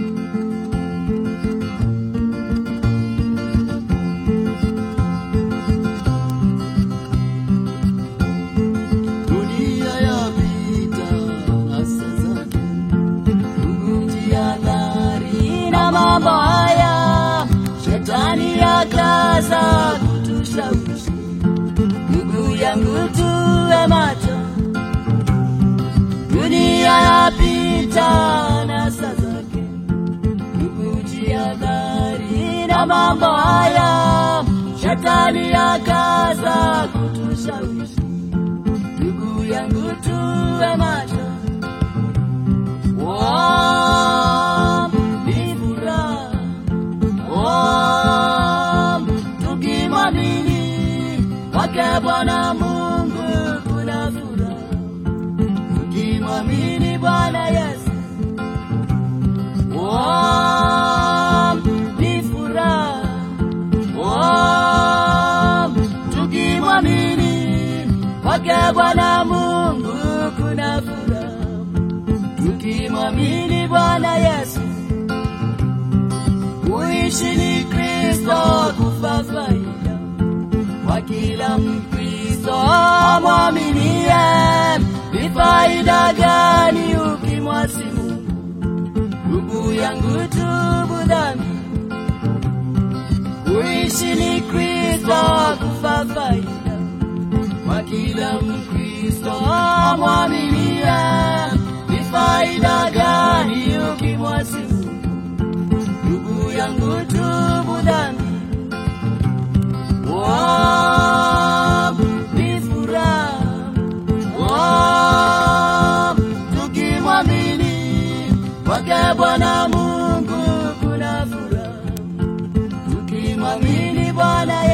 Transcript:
Dunia yapita hasa zake, kujiadhari na mambo haya, shetani akaza kutushawishi. Ndugu yangu, tuwe macho, dunia yapita na saa zake, kujiadhari na mambo haya, shetani akaza kutushawishi ndugu yangu tuwe macho Wam, ni furaha. Wam, tukimwamini kwake Bwana Mungu kuna furaha tukimwamini Bwana Yesu Wam, ni furaha Wam, tukimwamini kwake Bwana Mungu kuna furaha, tukimwamini Bwana Yesu. Kuishi ni Kristo, kufa faida kwa kila Mkristo amwaminie. Ni faida gani ukimwasi Mungu? Ndugu yangu, tubu dhambi Kuishi ni Kristo, kufa faida kwa kila Mkristo amwaminie. Ni faida gani ukimwasi Mungu? Ndugu yangu, tubu dhambi. Wam, ni furaha. Wam, tukimwamini kwake Bwana Mungu kuna furaha tukimwamini Bwana